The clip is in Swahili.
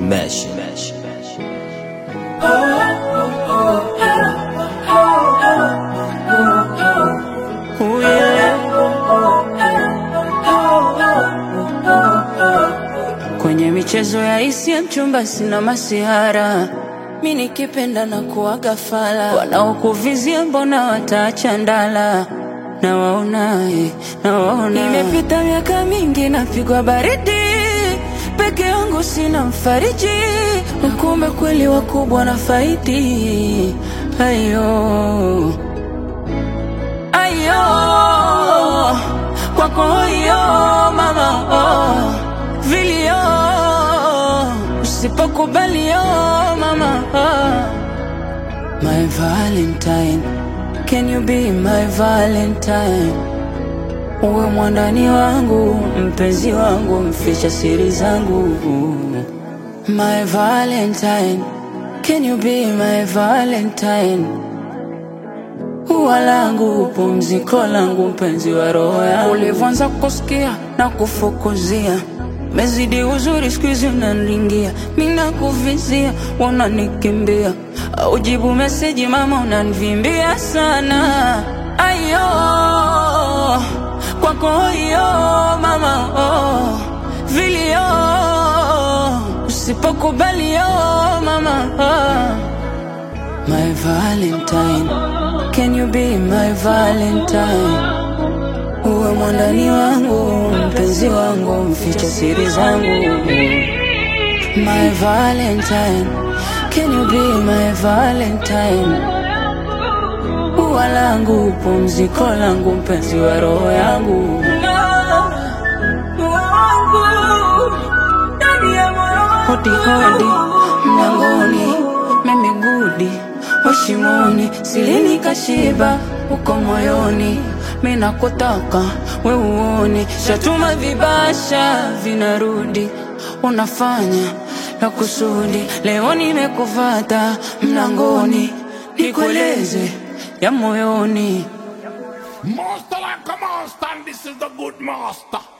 Mesh. Mesh. Oh, yeah. Kwenye michezo ya hisia mchumba sina masihara, mi nikipenda na kuwaga fala, wanaokuvizia mbona wataacha ndala na waona, eh, na waona. Imepita miaka mingi napigwa baridi peke yangu sina mfariji, kumbe kweli wakubwa na faidi ayo ayo kwako hiyo mama oh, vilio usipokubali oh, mama oh. My Valentine, can you be my Valentine? Uwe mwandani wangu, mpenzi wangu, mficha siri zangu. My Valentine, can you be my Valentine? Ua langu, pumziko langu, mpenzi wa roho yangu. Ulivyoanza kusikia na kufukuzia mezidi uzuri, siku hizi unaniringia, mi nakuvizia, wananikimbia aujibu meseji, mama unanivimbia sana. Ayo kwako hiyo mama oh, vilio usipokubali oh, mama oh. My Valentine, can you be my Valentine? Uwe mwandani wangu, mpenzi wangu, mficha siri zangu. My Valentine, can you be my Valentine? Ua langu, pumziko langu, mpenzi wa roho yangu. Hodi hodi mlangoni, mimi gudi washimoni, silini kashiba uko moyoni, mina kutaka we uone, shatuma vibasha vinarudi, unafanya na kusudi. Leo nimekufata mlangoni, nikueleze ya moyoni. Master like a master, and this is the good master.